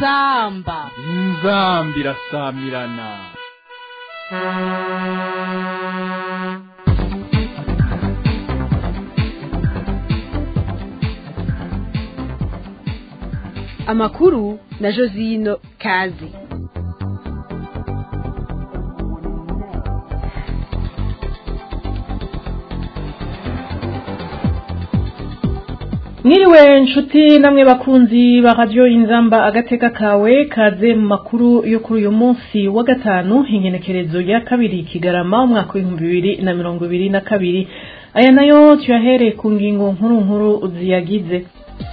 inzamba inzambi irasamirana amakuru na josino kazi mwiriwe nshuti namwe bakunzi ba radiyo inzamba agateka kawe kaze mu makuru yo kuri uyu munsi wa gatanu ingenekerezo ya kabiri kigarama umwaka w'ibihumbi bibiri na mirongo ibiri na kabiri aya nayo tuyahereye ku ngingo nkuru nkuru ziyagize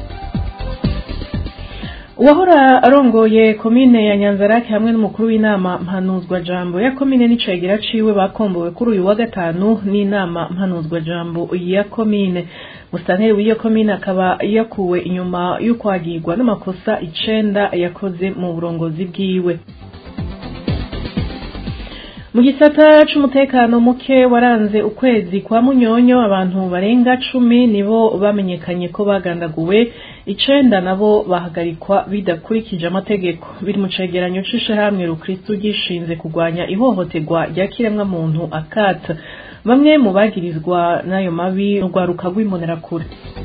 uwahora arongoye komine ya nyanzarake hamwe n'umukuru w'inama mpanuzwa jambo ya komine n'icegera ciwe bakombowe kuri uyu wa gatanu n'inama mpanuzwa jambo ya komine musitanteri w'iyo komine akaba yakuwe inyuma y'ukwagirwa n'amakosa icenda yakoze mu burongozi bwiwe mu gisata c'umutekano muke waranze ukwezi kwa munyonyo abantu barenga cumi nibo bamenyekanye ko bagandaguwe icenda nabo bahagarikwa bidakurikije amategeko biri mu cegeranyo c'ishirahamwe rukristu gishinze kurwanya ihohoterwa rya kiremwamuntu akata bamwe mu bagirizwa n'ayo mabi urwaruka rw'imbonerakure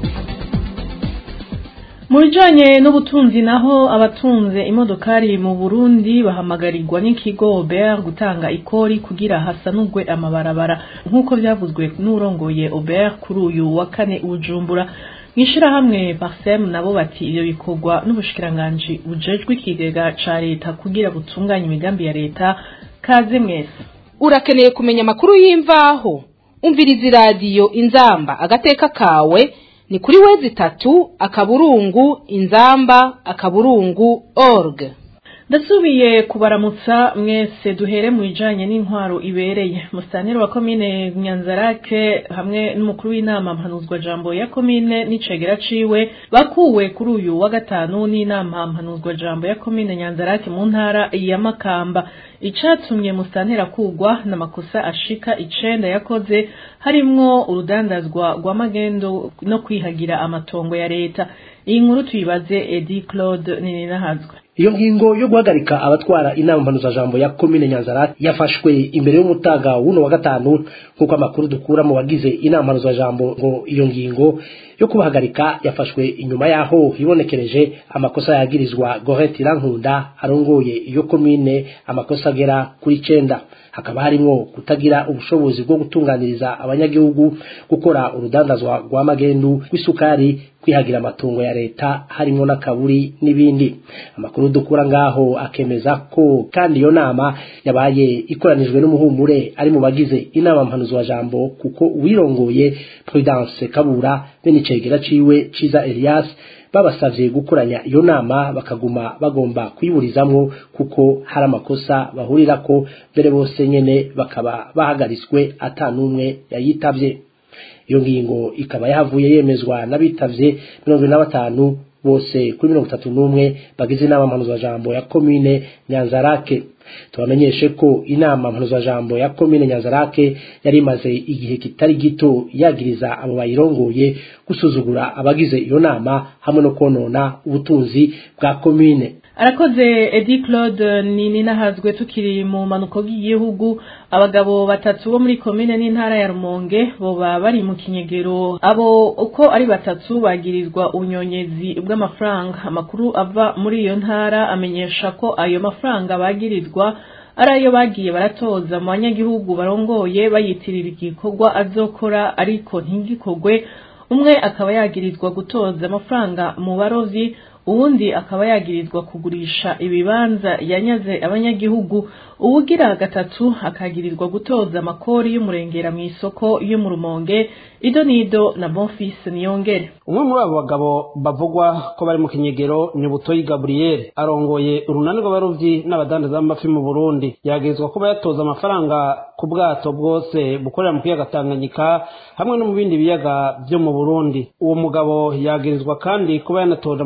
mu bijanye n'ubutunzi naho abatunze imodokari mu burundi bahamagarirwa n'ikigo ober gutanga ikori kugira hasanurwe amabarabara nk'uko vyavuzwe n'urongoye ober kuri uyu wa kane ubujumbura mw'ishirahamwe parsem nabo bati ivyo bikorwa n'ubushikiranganji bujejwe ikigega ca leta kugira butunganye imigambi ya leta kaze mwese urakeneye kumenya amakuru y'imvaho umviriza iradiyo inzamba agateka kawe ni kuri wezi itatu akaburungu inzamba akaburungu org ndasubiye kubaramutsa mwese duhere mu bijanye n'intwaro ibereye musitanteri wa komine nyanzarake hamwe n'umukuru w'inama mpanuzwa jambo ya komine n'icegera ciwe bakuwe kuri uyu wa gatanu n'inama mpanuzwa jambo ya komine nyanzarake mu ntara ya makamba icatumye musitanteri akugwa n'amakosa ashika icenda yakoze harimwo urudandazwa rw'amagendo no kwihagira amatongo ya leta iyi nkuru tuyibaze edi claude nininahazwe iyo ngingo yo guhagarika abatwara inama mpanuzajambo ya komine nyanzara yafashwe imbere y'umutaga w'uno wa gatanu nk'uko amakuru dukura mu bagize inama mpanuzajambo ngo iyo ngingo yo kubahagarika yafashwe inyuma yaho hibonekereje amakosa yagirizwa Gorette Irankunda arongoye iyo komine amakosa agera kuri cenda hakaba harimo kutagira ubushobozi bwo gutunganiriza abanyagihugu gukora urudandazwa rwa magendu rw'isukari kwihagira amatungo ya leta harimo n'akaburi n'ibindi amakuru dukura ngaho akemeza ko kandi iyo nama yabaye ikoranijwe n'umuhumure ari mu bagize inama mpanuzwa jambo kuko uwirongoye Prudence Kabura bene icegera ciwe ciza Elias babasavye gukoranya iyo nama bakaguma bagomba kuyiburizamwo kuko hari amakosa bahurirako mbere bose nyene bakaba bahagaritswe ata n'umwe yayitavye iyo ngingo ikaba yahavuye yemezwa n'abitavye mirongo ine na batanu bose kuri mirongo itatu n'umwe bagize inama mpanuzwajambo ya komine nyanzarake tubamenyeshe ko inama mpanuzwajambo ya komine nyanzarake yari imaze igihe kitari gito yagiriza abo bayirongoye gusuzugura abagize iyo nama hamwe no konona ubutunzi bwa komine arakoze edi claude ni ninahazwe tukiri mu manuko y'igihugu abagabo batatu bo muri komine n'intara ya rumonge boba bari mu kinyegero abo uko ari batatu bagirizwa ubunyonyezi bw'amafaranga amakuru ava muri iyo ntara amenyesha ko ayo mafaranga bagirizwa ari ayo bagiye baratoza mu banyagihugu barongoye bayitirira igikorwa azokora ariko ntigikorwe umwe akaba yagirizwa gutoza amafaranga mu barovyi uwundi akaba yagirizwa kugurisha ibibanza yanyaze abanyagihugu uwugira gatatu akagirizwa gutoza amakori y'umurengera mu isoko yo mu rumonge ido nido na bonfise niyongere umwe muri abo bagabo bavugwa ko bari mu kinyegero ni butoyi gaburiyeri arongoye urunani rw'abarovyi n'abadandaza b'amafi mu burundi yagirizwa kuba yatoza amafaranga ku bwato bwose bukorera mu kiyaga tanganyika hamwe no mu bindi biyaga vyo mu burundi uwo mugabo yagirizwa kandi kuba yanatoje amafaranga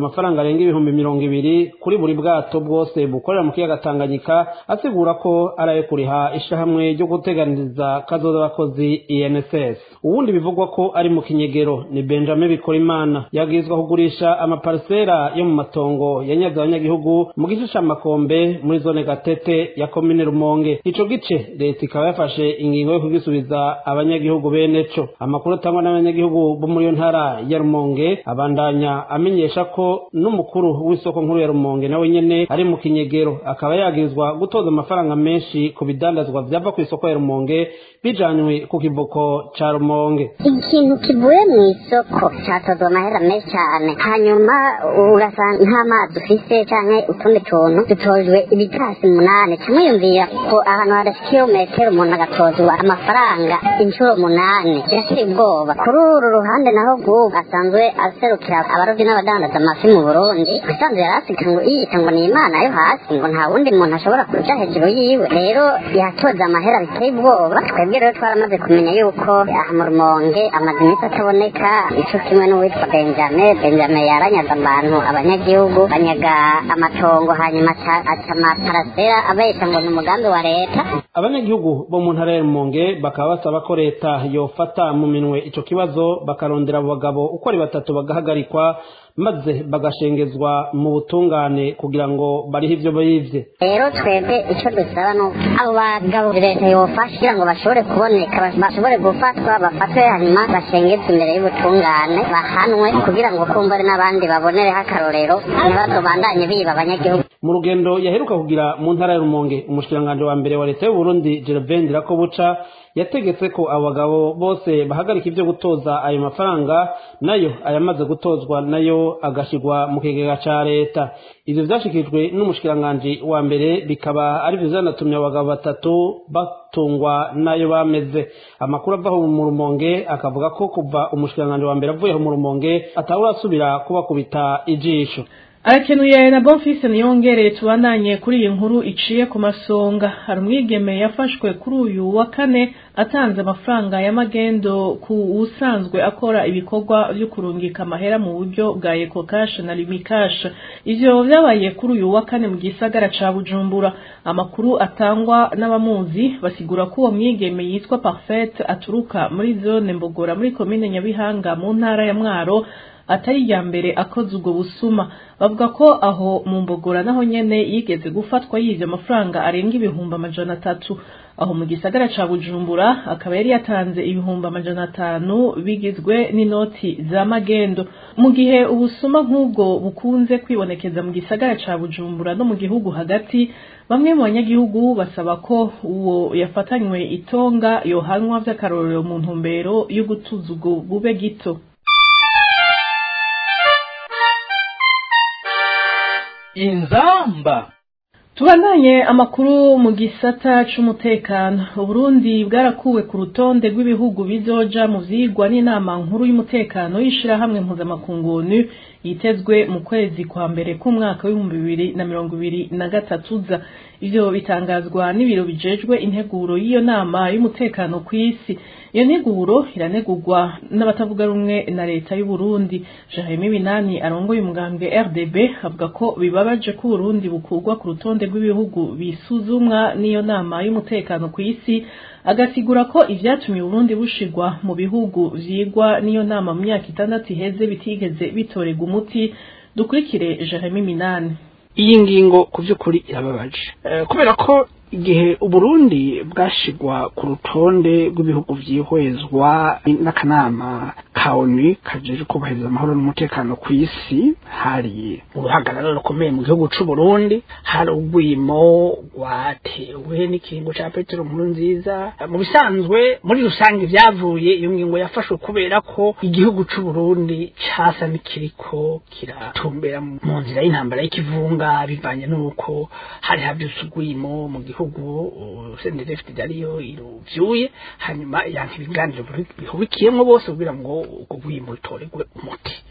arenga ibihumbi mirongo ibiri kuri buri bwato bwose bukorera mu kiyaga tanganyika asigura ko ari ayo kuriha ishyirahamwe ryo guteganiriza kazoza abakozi inss ubundi bivugwa ko ari mu kinyegero ni benjamin bikorimana yabwirizwa kugurisha amaparisera yo mu matongo yanyaze abanyagihugu mu gice c'amakombe muri zone gatete ya komine rumonge ico gice leta ikaba yafashe ingingo yo kugisubiza abanyagihugu bene co amakuru atangwa n'abanyagihugu bo muri iyo ntara ya rumonge abandanya amenyesha ko n'umukuru w'isoko nkuru ya rumonge nawe nyene ari mu kinyegero akaba yagirizwa gutoza amafaranga menshi ku bidandazwa vyava ku isoko ya rumonge bijanywe ku kivuko ca rumonge ikintu kivuye mu isoko catozwa amahera menshi cyane hanyuma ugasanga nta mazi ufise canke utundi tuntu dutojwe ibitasi munani kimwiyumvira ko ahantu hadashika kilometero umuntu agatozwa amafaranga inshuro munani birashira ubwoba kuri uru ruhande naho bw'ubu asanzwe aserukira abarobyi n'abadandaza amafi mu burundi usanzwe yari asiganwe yiyita ngo ni imana yo hasi ngo nta wundi muntu ashobora kuja hejuru yiwe rero yatoza amahera biteye ubwoba twebwe rero twaramaze kumenya yuko aha mu rumonge amaze iminsi ataboneka ico kimwe n'uwitwa benjamin benjamin yaranyaga abantu abanyagihugu banyaga amatongo hanyuma aca aca amaparasera abesha ngo ni umugambi wa leta abanyagihugu bo mu ntara ya rumonge bakaba basaba ko leta yofata mu minwe ico kibazo bakarondera abo bagabo uko ari batatu bagahagarikwa maze bagashengezwa mu butungane kugira ngo barihe ivyo bivye rero twebwe icyo dusaba ni uko abo bagabo leta yofasha kugira ngo bashobore kuboneka bas- bashobore gufatwa bafatwe hanyuma bashengezwe imbere y'ubutungane bahanwe kugira ngo kumva ari n'abandi babonereho akarorero ntibazobandanye biba abanyagihugu mu rugendo yaheruka kugira mu ntara ya rumonge umushikiranganji wa mbere wa leta y'uburundi gervain ndirakobuca yategetse ko abo bagabo bose bahagarika ivyo gutoza ayo mafaranga nayo ayamaze gutozwa nayo agashigwa mu kigega ca leta ivyo vyashikirijwe n'umushikiranganji wa mbere bikaba arivyo vyanatumye abo bagabo batatu batungwa nayo bameze amakuru ava aho mu rumonge akavuga ko kuva umushikiranganji wa mbere avuye aho mu rumonge atawurasubira kubakubita ijisho arakenuye na bonfise niyongere tubandanye kuri iyi nkuru iciye ku masonga hari umwigeme yafashwe kuri uyu wa kane atanze amafaranga y'amagendo ku usanzwe akora ibikorwa vyo kurungika amahera mu buryo bwa eco cash na limi cash ivyo vyabaye kuri uyu wa kane mu gisagara ca bujumbura amakuru atangwa n'abamuzi basigura ko uwo mwigeme yitwa parfait aturuka muri zone mbogora muri komine nyabihanga mu ntara ya mwaro atari irya mbere akoze ubwo busuma bavuga ko aho mu mbogora naho nyene yigeze gufatwa yivye amafaranga arenga ibihumbi amajana atatu aho mu gisagara ca bujumbura akaba yari yatanze ibihumbi amajana atanu bigizwe n'inoti za magendo mu gihe ubusuma nk'ubwo bukunze kwibonekeza mu gisagara ca bujumbura no mu gihugu hagati bamwe mu banyagihugu basaba ko uwo yafatanywe itonga yohanwa vy'akarorero mu ntumbero yo gutuza ubwo bube gito inzamba Tubandanye amakuru mu gisata c'umutekano Uburundi bwarakuwe ku rutonde rw'ibihugu bizoja mu vyigwa n'inama nkuru y'umutekano y'ishirahamwe mpuzamakungu ONU yitezwe mu kwezi kwa mbere k'umwaka w'ibihumbi bibiri na mirongo ibiri na gatatu za ivyo bitangazwa n'ibiro bijejwe integuro y'iyo nama y'umutekano kw'isi iyo nteguro iranegurwa n'abatavuga rumwe na leta y'u Burundi Jeremy Binani arongoye umugambwe RDB avuga ko bibabaje ko Burundi bukurwa ku rutonde rw'ibihugu bisuzumwa n'iyo nama y'umutekano ku isi agasigura ko ivyatumye Burundi bushigwa mu bihugu vyigwa n'iyo nama mu myaka itandatu iheze bitigeze bitorega umuti dukurikire Jeremy Minani iyi ngingo ku by'ukuri irababaje Eh, kubera ko igihe uburundi bwashigwa ku rutonde rw'ibihugu vyihwezwa n'akanama ka onu kajeje kubahiriza amahoro n'umutekano ku isi hari uruhagarara rukomeye mu gihugu c'uburundi hari urwimo rwatewe n'ikiringo ca petero nkuru nziza mu bisanzwe muri rusange vyavuye iyo ngingo yafashwe kubera ko igihugu c'uburundi casa n'ikiriko kiratumbera mu nzira y'intambara y'ikivunga bivanye n'uko hari havyutse urwimo mu gihugu sendefite ariyo iruvyuye hanyuma yanka ibiganiro bihubikiyemwo bose kugira ngo ubwo rwimo rutorerwe umuti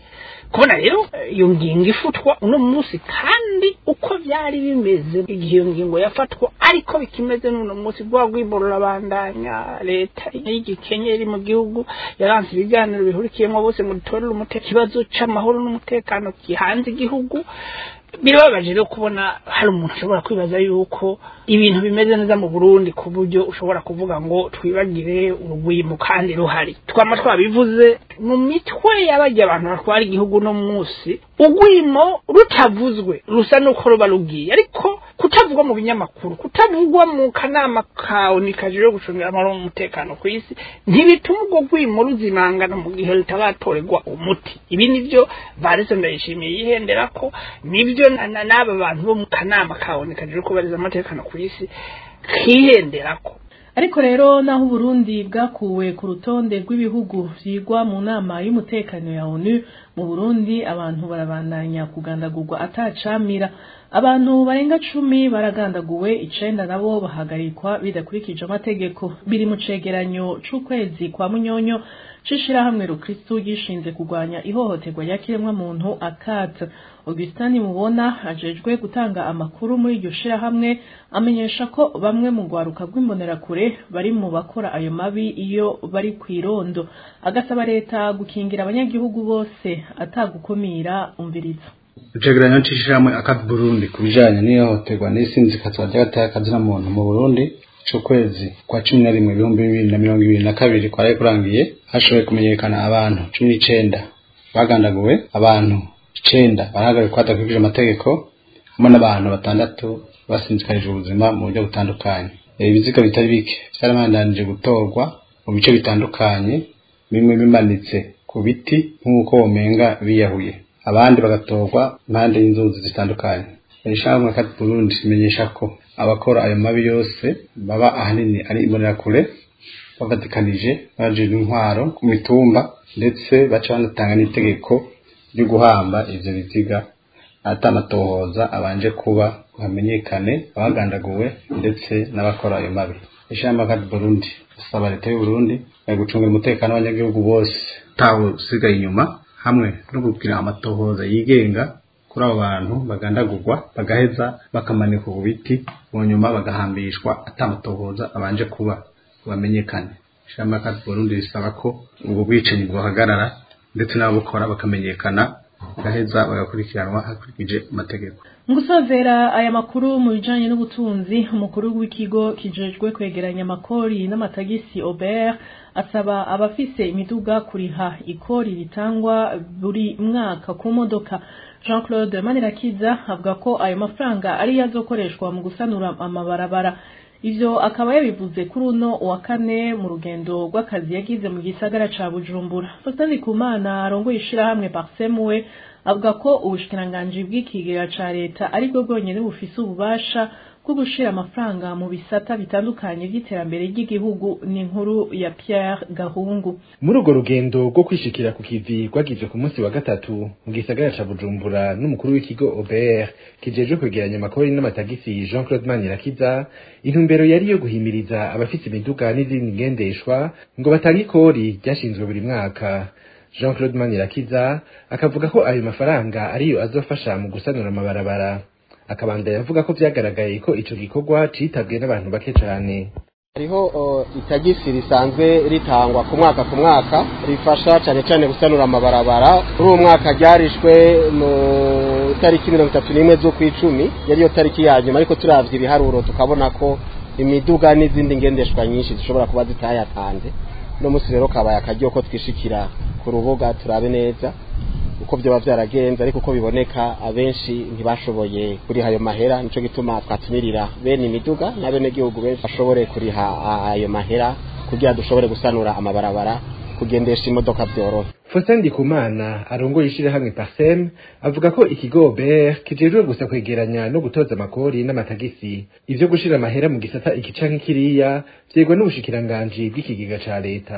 kubona rero eh, iyo ngingo ifutwa uno munsi kandi uko byari bimeze igihe iyo ngingo yafatwa ariko bikimeze n'uno munsi rwa rwimo rurabandanya leta y'igikenya iri mu gihugu yaranze ibiganiro bihurikiyemo bose ngo dutorere umute ikibazo c'amahoro n'umutekano gihanze igihugu birababaje rero kubona hari umuntu ashobora kwibaza yuko ibintu bimeze neza mu Burundi ku buryo ushobora kuvuga ngo twibagire urugwimo kandi ruhari twama twabivuze mu mitwe y'abajya abantu batwara igihugu no munsi ugwimo rutavuzwe rusa nuko ruba rugiye ariko kutavugwa mu binyamakuru kutavugwa mu kanama kawe nikajije gucungira amahoro n'umutekano ku isi ntibituma ubwo gwimo ruzimangana mu gihe rutaratorerwa umuti ibi nivyo varese ndayishimiye yihendera ko nibyo na- na- n'aba bantu bo mu kanama kawe nikajije kubariza amatekano ku isi kihenderako ariko rero naho uburundi bwakuwe ku rutonde rw'ibihugu vyigwa mu nama y'umutekano ya onu mu burundi abantu barabandanya kugandagurwa atacamira abantu barenga cumi baragandaguwe icenda nabo bahagarikwa bidakurikije amategeko biri mu cegeranyo c'ukwezi kwa munyonyo c'ishirahamwe rukristu gishinze kurwanya ihohoterwa rya kiremwamuntu akata augustin mubona ajejwe gutanga amakuru muri iryo shirahamwe amenyesha ko bamwe mu rwaruka rw'imbonerakure bari mu bakora ayo mabi iyo bari kw'irondo agasaba leta gukingira abanyagihugu bose atagukumira umviriza icegeranyo c'ishirahamwe akati burundi ku bijanye n'ihohoterwa n'isinzikazwa ry'agateka muntu mu burundi c'ukwezi kwa cumi na rimwe ibihumbi bibiri na mirongo ibiri na kabiri kwari kurangiye hashoboye kumenyekana abantu cumi n'icenda bagandaguwe abantu icenda barahagarikwa hadakurikije amategeko hamwe n'abantu batandatu basinzikarije ubuzima mu buryo butandukanye ibiziga bitari bike vyarabandanije gutorwa mu bice bitandukanye bimwe bimanitse ku biti nk'uko womenga biyahuye abandi bagatorwa impande y'inzuzi zitandukanye ishamwe kati Burundi imenyesha ko abakora ayo mabi yose baba ahanini ari imbonerakure bavatikanije bajejwe intwaro ku mitumba ndetse baca banatanga n'itegeko ryo guhamba ivyo biziga atamatohoza abanje kuba hamenyekane abagandaguwe ndetse n'abakora ayo mabi ishyamba kati Burundi asaba leta y'u Burundi gucungira umutekano w'abanyagihugu bose tawe usigaye inyuma hamwe no kugira amatohoza yigenga kuri abo bantu bagandagurwa bagaheza bakamanikwa ku biti mu nyuma bagahambishwa atamatohoza abanje kuba bamenyekane ishamba kati Burundi risaba ko ubwo bwicanyi bwahagarara ndetse n'ababukora bakamenyekana bagaheza bagakurikiranwa hakurikije amategeko mu gusozera aya makuru mu bijanye n'ubutunzi umukuru w'ikigo kijejwe kwegeranya amakori n'amatagisi Aubert asaba abafise imiduga kuriha ikori ritangwa buri mwaka ku modoka Jean Claude Manirakiza avuga ko ayo mafaranga ari azokoreshwa mu gusanura amabarabara ivyo akaba yabivuze kuri uno wa kane mu rugendo rw'akazi yagize mu gisagara ca Bujumbura Faustin Ndikumana arongoye ishirahamwe Parsem we avuga ko ubushikiranganji bw'ikigega ca leta aribwo bwonyene bufise ububasha bwo gushira amafaranga mu bisata bitandukanye vy'iterambere ry'igihugu ni inkuru ya Pierre Gahungu muri urwo rugendo rwo kwishikira ku kivi rwagizwe ku munsi wa gatatu mu gisagara ca bujumbura n'umukuru w'ikigo obert kijejwe kwegeranya amakori n'amatagisi jean claude manirakiza intumbero yari yo guhimiriza abafise imiduga n'izindi ngendeshwa ngo batange ikori ryashinzwe buri mwaka jean claude manirakiza akavuga ko ayo mafaranga ariyo azofasha mu gusanura amabarabara akabandanya avuga ko vyagaragaye ko ico gikorwa citabwe n'abantu bake cane hariho itagisi risanzwe ritangwa ku mwaka ku mwaka rifasha cyane cyane gusanura amabarabara kuri uwo mwaka ryarishwe mu tariki mirongo itatu n'imwe z'ukwicumi yariyo tariki ya nyuma ariko turavye ibiharuro tukabona ko imiduga n'izindi ngendeshwa nyinshi zishobora kuba zitayatanze no munsi rero kabaye akaryo ko twishikira ku rubuga turabe neza uko byaba byaragenze ariko uko biboneka abenshi ntibashoboye kuriha ayo mahera nico gituma twatumirira bene imiduga na bene gihugu benshi bashobore kuriha ayo mahera kugira dushobore gusanura amabarabara kugendesha imodoka byorohe Faustin Ndikumana arongoye ishirahamwe Parsem avuga ko ikigo Ber kijejwe gusa kwegeranya no gutoza amakori n'amatagisi ivyo gushira amahera mu gisata iki canke kiriya vyegwa n'ubushikiranganji bw'ikigega ca leta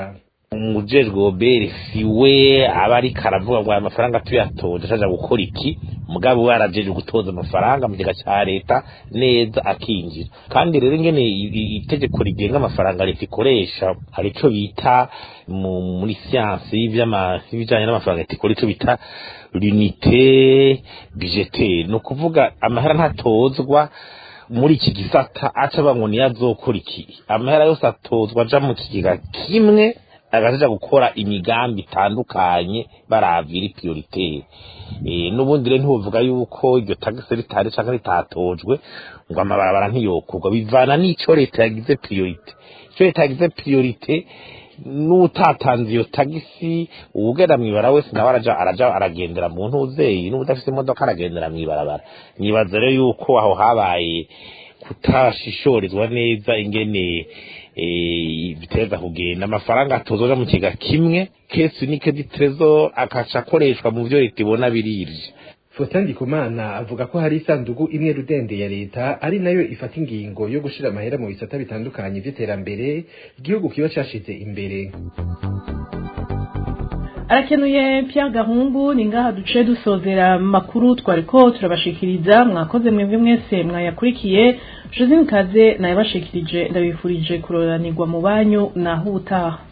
umujejwe obere si we aba ariko aravuga ngo aya mafaranga tuyatoje acaja gukora iki mugabo we arajeje gutoza amafaranga mu kigega ca leta neza akinjira kandi rero ingene i- i- itegeko rigenga amafaranga leta ikoresha hari ico bita mu- muri siyansi y'ivyama- y'ibijanye n'amafaranga leta ikora ico bita l'unité budgetaire ni ukuvuga amahera ntatozwa muri iki gisata aca bango niyo azokora iki amahera yose atozwa aja mu kigega kimwe agaja gukora imigambi itandukanye baravira prioritaire eh nubundi rero ntuvuga yuko iryo tagisi ritari canke ritatojwe ngo amabarabara ntiyokurwa bivana n'ico leta yagize priorite ico leta yagize priorite n'utatanze iyo tagisi uwugenda mwibara wese nawe araja araja aragendera mu ntuzeyi n'ubudafise imodoka aragendera mw'ibarabara nibaza rero yuko aho habaye kutashishorizwa neza ingene eh, biteza kugenda amafaranga atozoja mu kiga kimwe kesi nike di trezor akaca akoreshwa mu vyo leta ibona birivye Faustin Ndikumana avuga ko hari isandugu imwe rudende ya leta ari nayo ifata ingingo yo gushira amahera mu bisata bitandukanye vy'iterambere igihugu kiba cashize imbere arakenuye Pierre Gahungu ni ngaha duce dusozera makuru twariko turabashikiriza mwakoze mwebwe mwese mwayakurikiye Josine Kaze nayabashikirije ndabifurije kuroranirwa mu banyu naho ubutaha